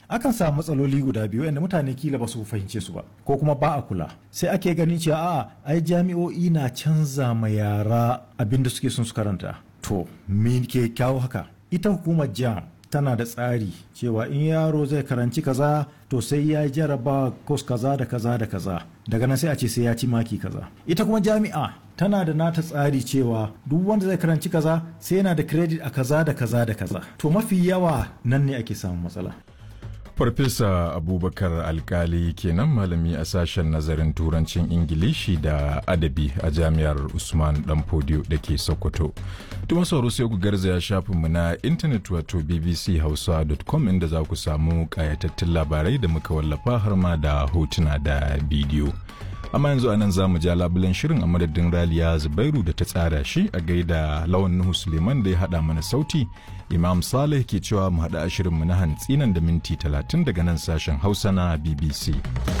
akan samu matsaloli guda biyu yadda mutane kila ba su fahimce su ba ko kuma ba a kula sai ake ganin cewa a ai jami'o'i na canza ma yara abin da suke son su karanta to me ke kyawo haka ita hukumar jam tana da tsari cewa in yaro zai karanci kaza to sai ya jaraba kos kaza da kaza da kaza daga nan sai a ce sai ya ci maki kaza ita kuma jami'a tana da nata tsari cewa duk wanda zai karanci kaza sai yana da credit a kaza da kaza da kaza to mafi yawa nan ne ake samun matsala Farfesa Abubakar Alkali kenan malami a sashen nazarin turancin Ingilishi da adabi a jami'ar Usman Danfodiyo da ke Sokoto. Tuma sauro sai ku garzaya shafinmu na intanet wato bbchausa.com inda za ku samu kayatattun labarai da muka wallafa har ma da hotuna da bidiyo. Amma yanzu anan za mu ja labulen shirin a madadin Raliya Zubairu da ta tsara shi a gaida Lawan Nuhu Suleiman da ya haɗa mana sauti. Imam Saleh ke cewa mu haɗa a shirinmu na hantsi nan da minti talatin daga nan sashen Hausa na BBC.